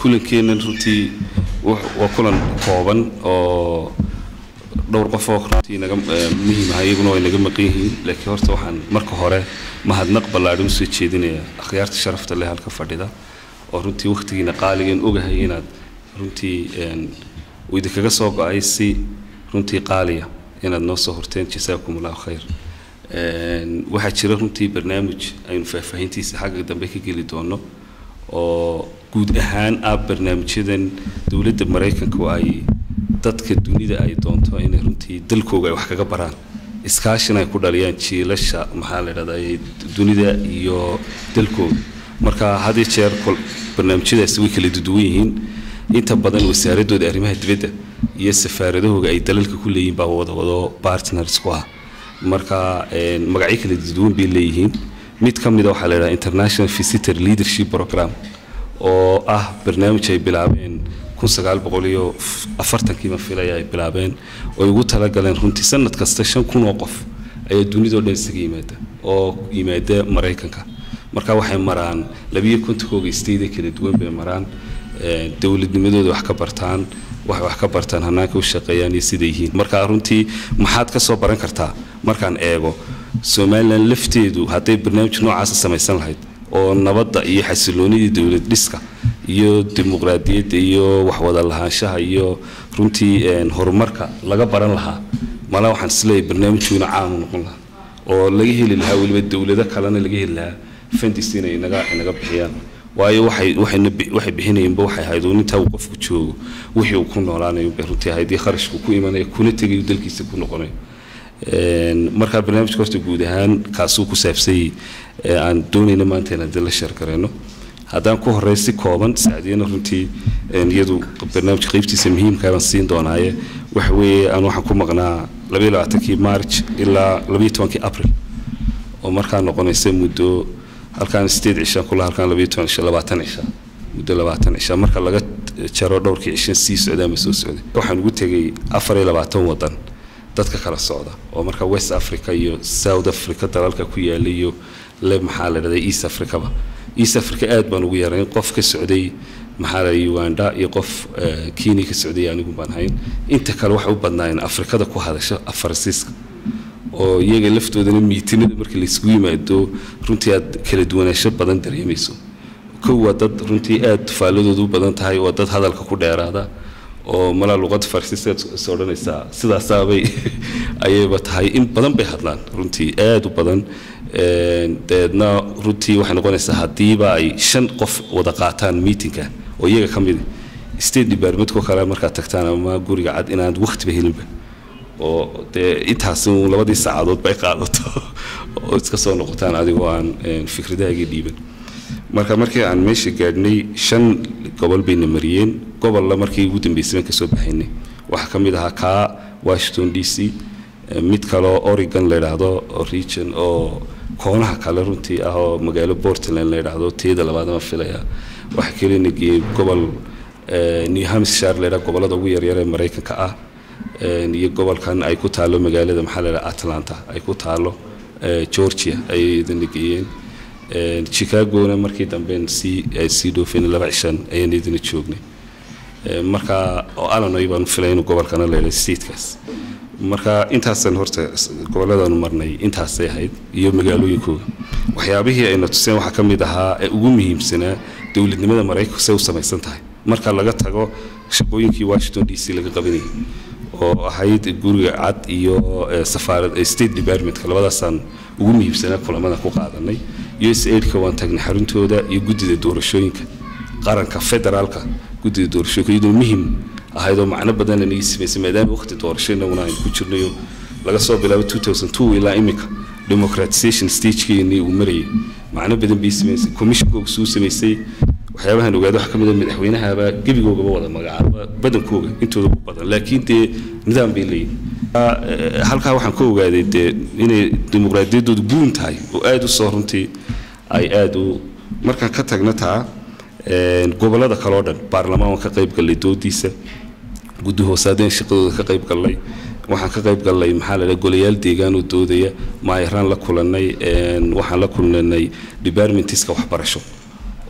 kulankeennan runtii waa kulan kooban oo dhowr qof oo runtii naga muhiim ah iyaguna way naga maqan yihiin laakiin horta waxaan marka hore mahadnaq ballaadhan usoo jeedinaya akhyaarta sharafta leh halka fadhida oo runtii wakhtigiina qaaligan ogahay inaad runtii uu idinkaga soo go-ay si runtii qaaliya inaad noo soo horteen jasaakum allahu khayr waxaa jira runtii barnaamij aynu faahfaahintiisa xagga dambe ka geli doono oo guud ahaan ah barnaamijyadan dowladda maraykanka oo ay dadka dunida ay doonto inay runtii dalkooga ay wax kaga baraan iskaashina ay ku dhaliyaan jiilasha maxaa la dhahdaa dunida iyo dalkooda marka had iyo jeer barnaamijyadaasi way kala duwan yihiin inta badan wasaaradooda arrimaha dibadda iyo safaaradahooga ay dalalka ku leeyihiin baa wada wado partners ku ah marka magacyo kala duwan bay leeyihiin mid ka mida waxaa la yidhaha international visitor leadership program oo ah barnaamij ay bilaabeen kun sagaal boqol iyo afartankiiba filaya ay bilaabeen oo ay ugu talagaleen runtii sanad kasta shan kun oo qof ayaa dunidao dhan isaga yimaada oo yimaada maraykanka marka waxay maraan labiyo kontonkooga stayda kala duwan bay maraan dowladnimadooda wax ka bartaan waxay wax ka bartaan hanaanka u shaqeeyaan iyo siday yihiin marka runtii maxaad ka soo baran kartaa markaan eego somalilan lafteedu hadday barnaamij noocaasa samaysan lahayd oo nabadda iyo xasiloonidii dowlad dhiska iyo dimuqraadiyadda iyo waxwada lahaanshaha iyo runtii horumarka laga baran lahaa mala waxaan isleeyahay barnaamijkuuna caanu noqon lahaa oo laga heli lahaa weliba dowlado kalena laga heli lahaa fandis inay inaga inaga bixiyaan waayo waxay waxayna waxay bixinayeenba waxay ahayd uun intaa uu qofku joogo wixii uu ku noolaanayo bay runtii ahayd iyo kharashku ku imanaya kuna tegayo dalkiisa ku noqonayo markaa barnaamijka horta guud ahaan kaasuu ku saabsanyay aan doonayna maanta inaan dila sheergarayno haddaan ku horey si kooban sacdiyana runtii iyadu barnaamijka qaybtiisa muhiimka baan siin doonaaye waxa weeye aan waxaan ku maqnaa labaiyo labaatankii march ilaa labaiyo tobankii april oo markaa noqonaysa muddo halkaan sideed cishaan kula halkaan labaiyo toban cisha labaatan cisha muddo labaatan cisha marka laga jaro dhowrkii cishan sii socdaa ma soo socday waxaan ugu tegay afar iyo labaatan wadan dadka kala socda oo marka west africa iyo south africa dalalka ku yaala iyo le maxaa la dhahdaa east africaba east africa aad baan ugu yarayn qof ka socday maxaa la uganda iyo qof kenya ka socday anigu baan hayn inta kale waxay u badnaayeen afrikada ku hadasha afarsiiska oo iyaga laftoodana miitinada marka laysku yimaado runtii aad kala duwanaansho badan dareemayso kow waa dad runtii aad faaladooda u badan tahay waa dad hadalka ku dheeraada oo malaa luqada farsiiseed is odhanaysaa sidaasaabay ayayba tahay in badan bay hadlaan runtii aad u badan dabeedna runtii waxay noqonaysaa haddiiba ay shan qof wada qaataan meetingka oo iyaga ka mid state departmentkoo kale markaad tagtaan ama guriga cad inaad waqtiba helinba oo dee intaasi uun labadii saacadood bay qaadato oo iska soo noqotaan adigoo aan fikradahaaga dhiiban marka markii aan meesha gaadhnay shan gobol bayna mariyeen gobolla markii ugu dambeysay baan kasoo baxaynay waxaa ka mid ahaa kaa washington d c mid kaleo oregon la yidhaahdo region oo koonaha kale runtii ah oo magaalo portland la yidhaahdo teeda labaadama filaya waxaa kalena geeyey gobol new hampshire la yidhaha gobollada ugu yaryar ee maraykanka ah iyo gobolkan ay ku taalo magaalada maxaa la yidhaha atlanta ay ku taalo georgia ayay idina geeyeen chicagona markii damben sii sii dhoofeen laba cishan ayaan idina joognay marka oo alanoy baan filay inuu gobolkana la yidhaha statekaas marka intaasan horta gobolladanu marnay intaasay ahayd iyo magaalooyinkooga waxyaabihii ayna tuseen waxaa ka mid ahaa ee ugu muhiimsanaa dowladnimada maraykanku say u samaysan tahay marka laga tago shaqooyinkii washington d c laga qabanayay oo ahayd guriga cad iyo safaarad state departmentka labadaasaan ugu muhiimsanaa kulamada ku qaadanay us aidka waan tagnay xaruntooda iyo guddida doorashooyinka qaranka federaalka guddida doorashooyinka iyadoo muhim ahayd oo macno badan anaga samaysay maadaama waqti doorasho inaguna aynu ku jirnayo laga soo bilaabo 2002 ilaa imika democratization stagekeennii uu marayay macno badan bay samaysay commissionkooga suu samaysay waxyaabahan ogaada waxaa ka mid a madaxweynahaba gebigoogaba wada magacaaba badankooga intooda ugu badan laakiin dee nidaam bay leeyihin halkaa waxaan ka ogaaday dee inay dimuqraadiyaddoodu guun tahay oo aada u soo runtii ay aada u markaan ka tagna taa gobollada kale oo dhan baarlamaan waan ka qayb gallay doodiisa guddi hoosaadeen shaqadooda ka qayb gallay waxaan ka qayb gallay maxaa la dhaha golayaal deegaan oo doodaya maayaraan la kulannay waxaan la kulnanay departmentiska waxbarasho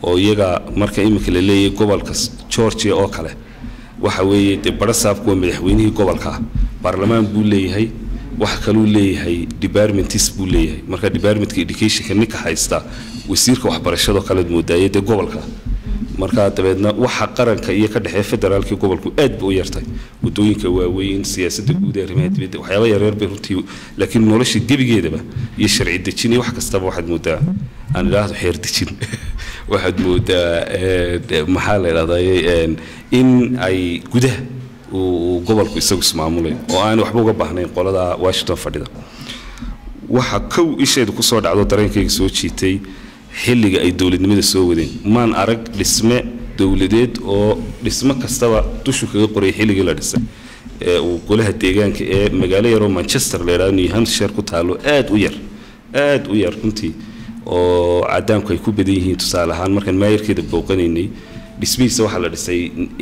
oo iyaga marka iminka la leeyahay gobolka georgia oo kale waxa weeye dee barasaabku waa madaxweynihii gobolka ah baarlamaan buu leeyahay waxa kaluu leeyahay departmentis buu leeyahay marka departmentka educationka ninka haysta wasiirka waxbarashadoo kalead moodaaye dee gobolka marka dabeedna waxa qaranka iyo ka dhexeeya federaalkii gobolku aad ba u yartay wadooyinka waaweyn siyaasadda guud ee arrimaha dibadda waxyaaba yaryar bay runtii laakiin nolosha gebigeedaba iyo sharci dejin iyo wax kastaba waxaad moodaa aan idhaahdo xeer dejin waxaad moodaa maxaa la idhahdaa in ay gudaha uu gobolku isagu ismaamulay oo aan waxba uga baahnayn qolada washington fadhida waxa kow isheedu kusoo dhacdo dareenkayga soo jiitay xilliga ay dowladnimada soo wadeen maan arag dhisme dowladeed oo dhismo kastaba dushu kaga qoray xilligii la dhisay ee uu golaha deegaanka ee magaalo yaroo manchester la yidhahdo new hampshire ku taalo aad u yar aad u yar runtii oo cadaamku ay ku badan yihiin tusaale ahaan markaan maayarkeeda booqanaynay dhismihiisa waxaa la dhisay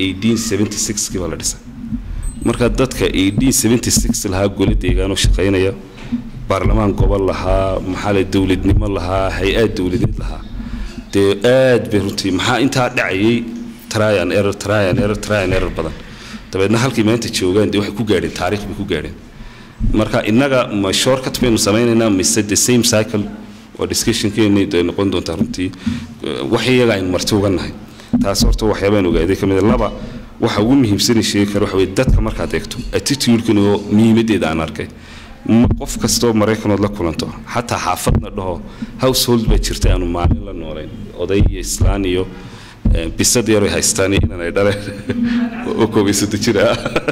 kii baa la dhisay marka dadka lahaa gole deegaanoo shaqaynaya baarlamaan gobol lahaa maxaa le dowladnimo lahaa hay-ad dowladeed lahaa dee aad bay runtii maxaa intaa dhacayay tryan error tryan error tryan error badan dabeedna halkii maanta joogaan dee waxay ku gaadheen taariikh bay ku gaadheen marka innaga ma shortcut baynu samaynaynaa mise the same cycle oo discussionkeeni ay noqon doontaa runtii wax iyaga aynu marti uga nahay taas horta waxyaabaan ogaaday ka mid laba waxa ugu muhiimsanay sheegi kara waxa weye dadka markaad eegto attitude-kan oo muhiimaddeeda aan arkay qof kastoo maraykanood la kulanto xataa xaafadna dhaho household baa jirta aanu maalin la noolayn oday iyo islaan iyo bisad yar ay haystaan iyo inaan ay dhaleen oo koobaysato jira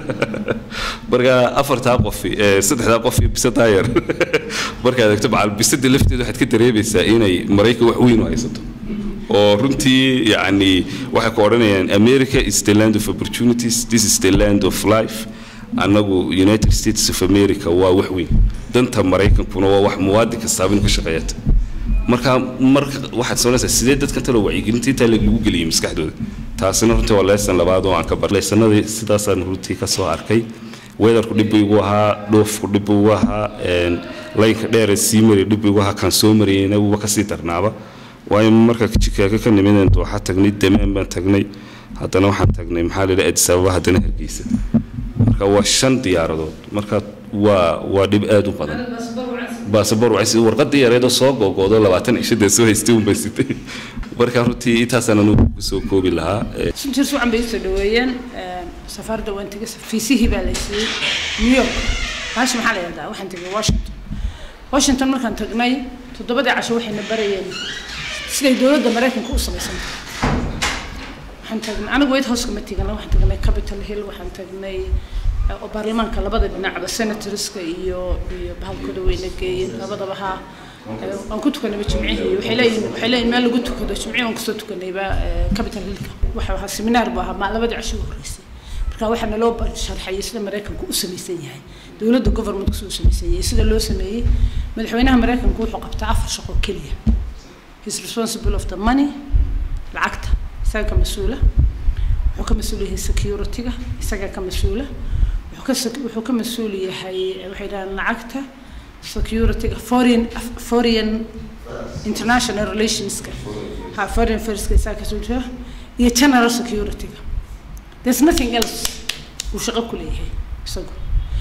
marka afartaa qof saddexdaa qof iyo bisadaa yar markaad eegto macal bisada lafteeda waxaad ka dareemaysaa inay maraykan wax weyn u haysato oo runtii yacni waxay ku odhanayaan america is the land of opportunities this is the land of life annagu united states of america waa wax weyn danta maraykankuna waa wax muwaadin kastaaba inu ka shaqeeyata marka marka waxaad soonaysaa sidee dadkan talo wacyigelinta intaa lagu geliyay maskaxdooda taasina runtii waa leesan labaad oo aan ka bar leesanadii sidaasaan runtii ka soo arkay weatherku dhib buu igu ahaa dhoofku dhib buu igu ahaa laynka dheer sii maray dhib buu igu ahaa kaan soo marayna wuuba kasii darnaaba waayo marka jikaaga ka nimideen dooxa tagnay damaan baan tagnay haddana waxaan tagnay maxaa la yidhaha addis ababa haddana hargeysa marka waa shan diyaaradood marka waa waa dhib aad u badan baasabor waxay warqadii yareedoo soo googoodo labaatan cishadee soo haystay unbay sitay marka runtii intaasaan anugu kusoo koobi lahaa sunjir sucan bay usoo dhaweeyeen safaarada waan tegay fiisihii baa la siiyey new york baashi maxaa la yidhahdaa waxaan tegay washington washington markaan tagnay toddobadii casho waxayna barayeen siday dowladda maraykanka u samaysantahay waxaan tagnay anigu white house ma tegana waxaan tagnay capitol hill waxaan tagnay oo baarlamaanka labada dhinacba senatorska iyo iyo bahalkooda weyna geeyeen labadaba ha aan ku tukanayba jimcihii waxay leeyihin waxay leeyihin meel lagu tukado jimcihii aan kusoo tukanayba capital hillka waxa ahaa seminaar buu ahaa maa labadii casho ugu horreysay marka waxaana loo sharxayay sida maraykanku u samaysan yahay dowladda governmentku sida u samaysan yahay sida loo sameeyey madaxweynaha maraykanku wuxuu qabtaa afar shaqo keliya he's responsible of the money lacagta isaga ka mas-uula wuxuu ka mas-uul yahay security-ga isaga ka mas-uula wuxuu ka wuxuu ka mas-uul yahay waxay dhahaan lacagta security-ga foreign foreign international relationska ha foreign affairs-ka isaga ka mas-uul iyo general security-ga there's nothing else uu shaqo ku leeyahay isagu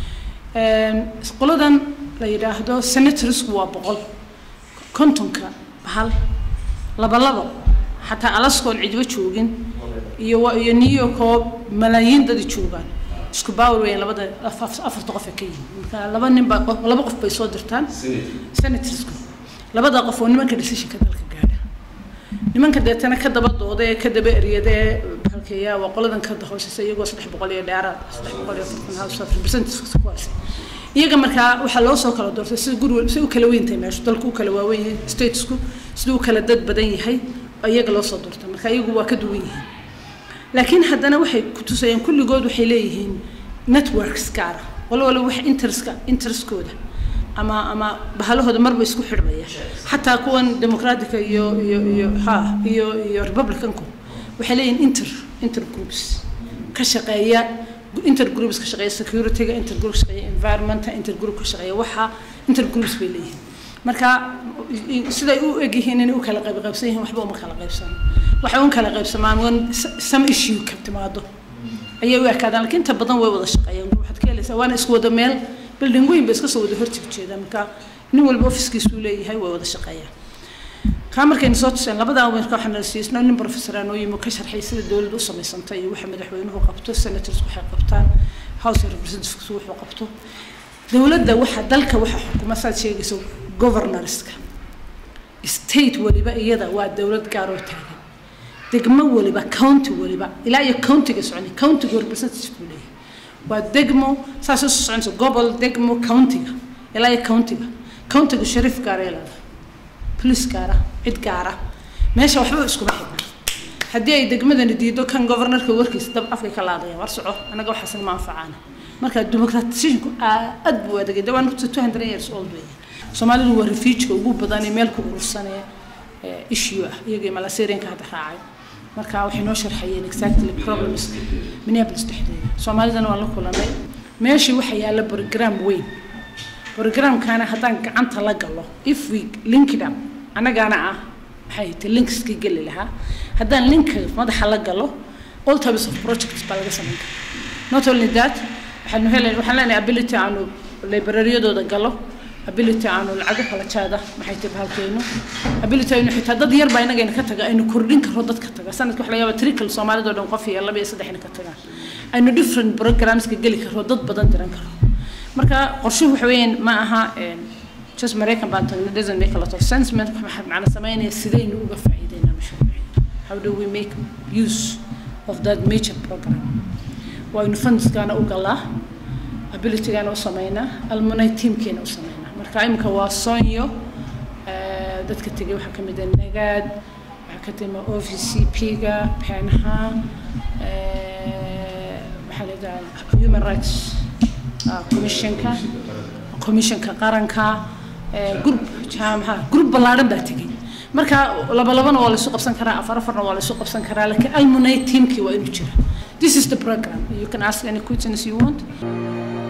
qoladan la yidhaahdo senatorsku waa boqol kontonka bahal laba labo xataa alaskoon cidba joogin iyo iyo new york oo malaayiin dadi joogaan isku baawar weeyaan labada afarta qof ee ka yihin marka laba nin baa laba qof bay soo dirtaan senatorsku labada qof oo nimanka decisionka dalka gaadha nimanka deetana ka daba dooda ee ka daba eryada ee halkeeya waa qoladan ka hooseysa iyagoo saddex boqol iyo dheeraad saddex boqol iyo afartan house of representatives ku harsay iyaga markaa waxaa loo soo kala doortay sida guri si u kala weyn tahay meeshu dalku u kala waaweyn yahay statesku siduu u kala dad badan yahay iyaga loo soo doortay marka iyagu waa ka duwan yihiin laakiin haddana waxay ku tusayeen kulligood waxay leeyihiin networks gaara walo walo wax interestka interestkooda ama ama bahalahooda marba isku xidhmaya xataa kuwan democratica iyo iyo iyo ha iyo iyo republicanku waxay leeyihiin inter intergroups ka shaqeeya intergroups ka shaqeeya security-ga intergroup ka shaqeeya environmenta intergroup ka shaqeeya waxa intergroups bay leeyihiin marka siday u egyihiin inay u kala qaybqaybsan yihiin waxba uma kala qaybsan waxay un kala qaybsamaan wan some issue ka timaado ayay u ekaadaan laakiin inta badan way wada shaqeeyaan waxaad ka helaysaa waana isku wada meel building weyn ba iska soo wada horteg jeedaan marka nin walba ofiskiisuu leeyahay way wada shaqeeyaan kaa markaynu soo tuseen labadaa weerka waxaa nala siisnaa nin professor noo yimi ka sharxay sida dowladda u samaysantay iyo waxa madaxweynuhu qabto senators waxay qabtaan house of representatives wuxuu qabto dowladda waxa dalka waxa xukuma saad sheegayso governorska state waliba iyada waa dowlad gaar oo taagan degmo waliba county waliba ilaa iyo countiga soconi countiga representative buu leeyahay waa degmo saas u soconayso gobol degmo countiga ilaa iyo countiga countiga shariif gaar ee leedahay police gaara cid gaara meesha waxba iskuma xidna haddii ay degmadani diido kan governorka warkiisa dab afkay ka laadaya war soco annaga waxaasna ma anfacaana marka democratization aad buu adagay dawaan horta two hundred years old weeye soomaalidu waa refuujka ugu badan ee meel ku urursanee issue ah iyagii malaserianka hadda raacay marka waxay noo sharxayeen exactly problems minneapolis dhexdeeda soomaalidana waan la kulanay meeshii waxa yaalla program weyn programkana haddaan gacanta la galo if we link it up annagaana ah maxay tahay linkskii geli lahaa haddaan linka madaxa la galo all types of projects baa laga samayn karaa not only that waxaanu helen waxaan leenahay ability aanu libraryadooda galo ability aanu lacago kala jaada maxay tahay bahalkeenu ability aynu xitaa dad yar baa inagayna ka taga aynu kordhin karo dadka taga sanadka waxa laga yaaba trickle soomaalida oo dhan qof iyo laba iyo saddexna ka tagaan aynu different programska geli karo dad badan diran karo marka qorshuhu waxa weeyaan ma aha just maraykan baan tagnay doesn't make a lot of sense maxaa macna sameynaya sidaynu uga faa'iideynaa mashruuci how do we make use of that major program waynu fundskaana u galaa abilitygaana u sameynaa almunay teamkeena u sameynaa marka imika waa sonyo dadka tegay waxaa ka mid ah nagaad waxaa ka timi o v c p-ga peenha maxaa la yidhaha human rights commissionka commissionka qaranka group jaamaha group ballaadhan baa tegay marka laba labana waa laysu qabsan karaa afar afarna waa laysu qabsan karaa laakiin almunay teamkii waa inuu jira this is the program you can ask any questions you want